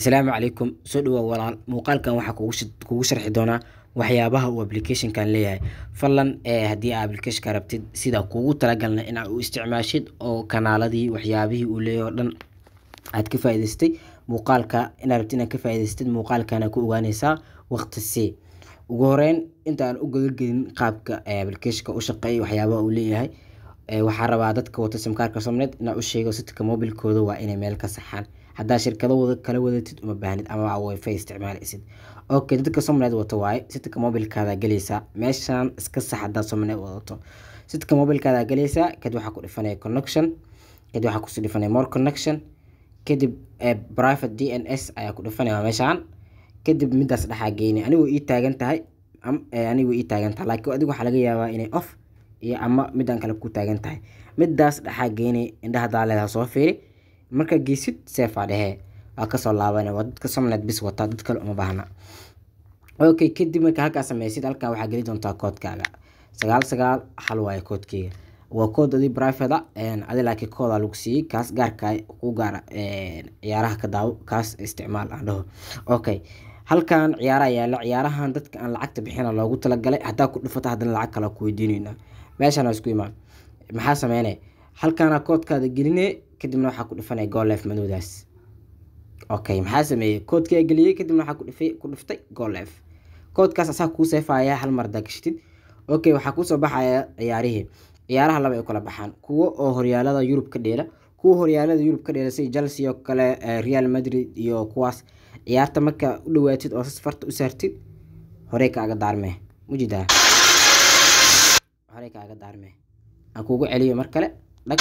asalaamu calaykum soo dhawow walaal muuqaalkan waxaa kugu sh- kugu sharxi doonaa waxyaabaha uu applicationkan leeyahay fadlan ee haddii aa applicationka rabtid sida kuugu talagalna inaad u isticmaashid oo kanaaladii waxyaabihii uu leeyahay oo dhan aad ka faa'iidaystay muuqaalka inaad rabtid inaad ka faa'iidaystid muuqaalkana ku ogaanaysaa waqti c ugu horeyn intaan u gudagelin qaabka ee applicationka u shaqeeya waxyaabaha uu leeyahay ee waxaa rabaa dadka wata simkaarka somnet inaa u sheego sitka mobilkooda waa inay meel ka saxaan haddaa shirkado wada kala wadatid uma baahnid ama wifi isticmaalaysid okay dadka somnet wata waaye sitka mobilkaada galaysaa meeshaan iska sax haddaa somnet wadato sitka mobilkaada galaysaa kadib waxaa ku dhifanaya connection kadib waxaa kusii dhifanaya more connection kadib eh, private dns ayaa ku dhifanaya meeshaan kadib midaas dhexaa geynay anigoo ii taagan tahay am- eh, anigoo ii taagan tahay laakiin adigu waxaa laga yaabaa inay off iyo ama midaan kale ku taagan tahay midaas dhexaa geynay indhaha daaleeda soo fiiri markaa geysid seefaa dhehee waa kasoo laabana waa dadka somnet bis wataa dad kale uma baahna okay kadib marka halkaa sameysid halkaa waxaa geli doontaa koodkaaga sagaal sagaal hal waaye koodkeyga waa kood adi private adi laakiin koodaa lagu siiyey kaas gaarka ku gaara een, ciyaaraha ka daawo kaas isticmaal aan dhaho okay halkan ciyaaraha yaala ciyaarahan dadka aan lacagta bixina loogu talagalay haddaa ku dhufato haddana lacag kale ku weydiinayna meeshaan waa isku imaan maxaa sameynaya halkaana koodkaada geline kadibna waxaa ku dhifanaya golef madowdaas okay maxaa sameeyey koodkaa geliyey kadibna waxaa ku dhifay ku dhiftay golef koodkaas asaa kuu seefaya hal mar hadaa gashtid okay waxaa kusoo baxaya ciyaarihii ciyaaraha laba ay kala baxaan kuwo oo horyaalada yurub ka dheela kuwa horyaalada yurub ka dheela sida chelsea oo kale eh, real madrid iyo kuwaas ciyaarta marka u dhawaatid oo sas farta u saartid horey kaaga daarmee mujidaa horey kaaga daarmee aan kugu celiyo mar kale dhag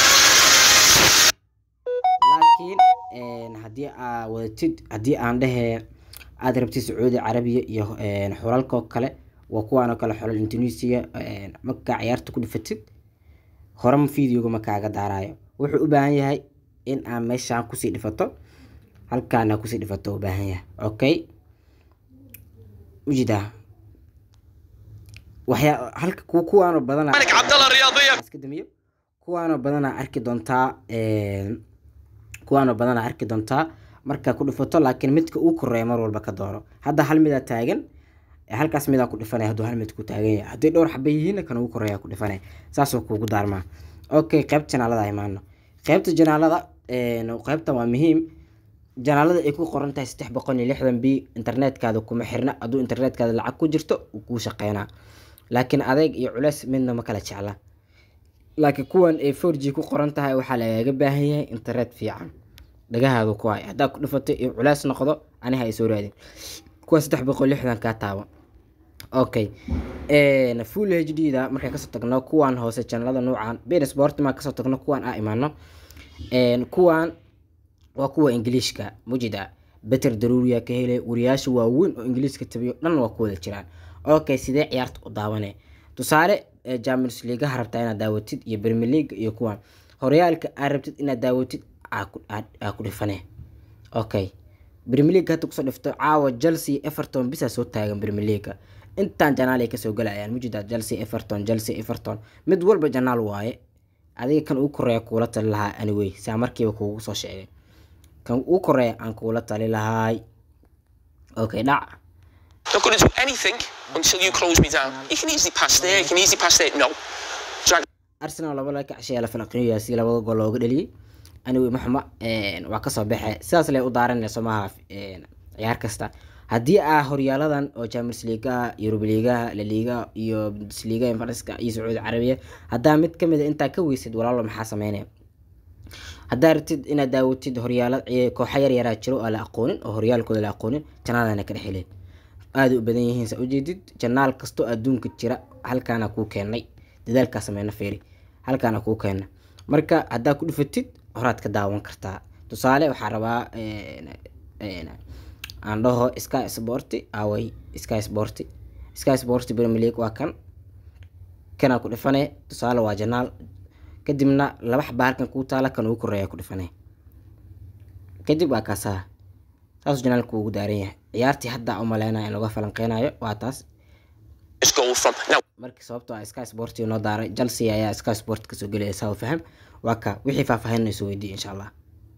laakiin een, haddii aa wadatid haddii aan dhehe aad rabtid sacuudi carabiya iyo een, xulalka oo kale waa kuwaan oo kale xulal indonesia een, markaa ciyaarta ku dhifatid horema videoga ma kaaga daarayo wuxuu u baahan yahay in aa meeshaan kusii dhifato halkaana kusii dhifato u baahan yahay okay ujidaa waxyaa halka ku kuwaanoo badana ملك عبد الله الرياضيه iska damiyo kuwaanoo badanaa arki doontaa een, kuwaanoo badanaa arki doontaa markaa ku dhifato laakiin midka uu koreeya mar walba ka dooro hadda hal midaa taagan ee halkaas midaa ku dhifanaya hadduu hal mid ku taagan yahay haddii dhowr xaba yihiin kan ugu koreeya ku dhifanaya saasoo kuugu daarmaa okay qeybta janaalada imaano qeybta janaalada een, qeybtan waa muhiim janaalada ay ku qoran tahay saddex boqol iyo lixdan b internetkaada kuma xirna hadduu internetkaada lacag ku jirto wuu kuu shaqeynaa laakiin adeeg iyo culeys midna ma kala jecla laakiin kuwan ay 4G ku qoran tahay waxaa lagaga baahan yahay internet fiican dhagahaadu ku hay haddaa ku dhifato iyo culays noqdo aniha ay soo raadin kuwa saddex boqol lixdan kaa taabo okay een, full hd da markaan kasoo tagno kuwan hoose janalada nuucan ben sport maa kasoo tagno kuwan aa imaano een, kuwan waa kuwa ingiliishka mujida beter daruuriya ka hele wariyaasha waaweyn oo ingiliiska tabiyo dhan waa ku wada jiraan okay sidee ciyaarta u daawane tusaale eh, champions leagueha rabtaa inaad daawatid iyo premier league iyo kuwan horyaalka aad rabtid inaad daawatid aa ku- aa- aa ku dhifane okay premier league hadda kusoo dhifto caawa chelsea everton bisaa soo taagan premier league intaan janaal ay kasoo galayaan mujida chelsea everton chelsea everton mid walba janaal waaye adiga kan ugu koreeya kuula tali lahaa anyway saa markiiba kuugu soo sheegay kan ugu koreeya aan kuula tali lahaay okay dhac Not going to do anything until you close me down. You can easily pass there. You can easily pass there. No. Drag arsenal laba la kacshaya la falanqeeyo si labada gool looga dhaliyay anyway maxuma een, waa kasoo baxe sidaas lay u daaranayso maaha een, ciyaar kasta haddii aa horyaaladan oo champions leagueaha europa leagueaha la liga iyo bundesliga faranska iyo sacuudi carabiya haddaa mid kamid a intaa ka weysid walaalo maxaa sameynaya haddaa rabtid inaad daawatid horyaala ee, kooxo yar yaraa jiro oo la aqoonin oo horyaalkooda la aqoonin janaadana ka dhexeleen aada u badan yihiin saa ujeedid janaal kastoo adduunka jira halkaana kuu keenay dadaalkaa sameyna feeri halkaana kuu keena marka haddaa ku dhufatid horaad ka daawan kartaa tusaale waxaa rabaa een, een, aan dhaho sky sporti away sky sporti sky sporti premier league waa kan kanaa ku dhifane tusaale waa janaal kadibna laba xaba halkan kuu taala kan ugu koreeya ku dhifane kadib waa kaasaa saasuu janaalku ugu daaran yahay ciyaartii hadda u maleynaya in laga falanqeynayo waa taas this goal from now. markii sababtoo ah sky sport noo daaray chelsea ayaa sky sport kasoo gelaya saa u faham waa ka wixii faahfaahin soo weydiiya insha allah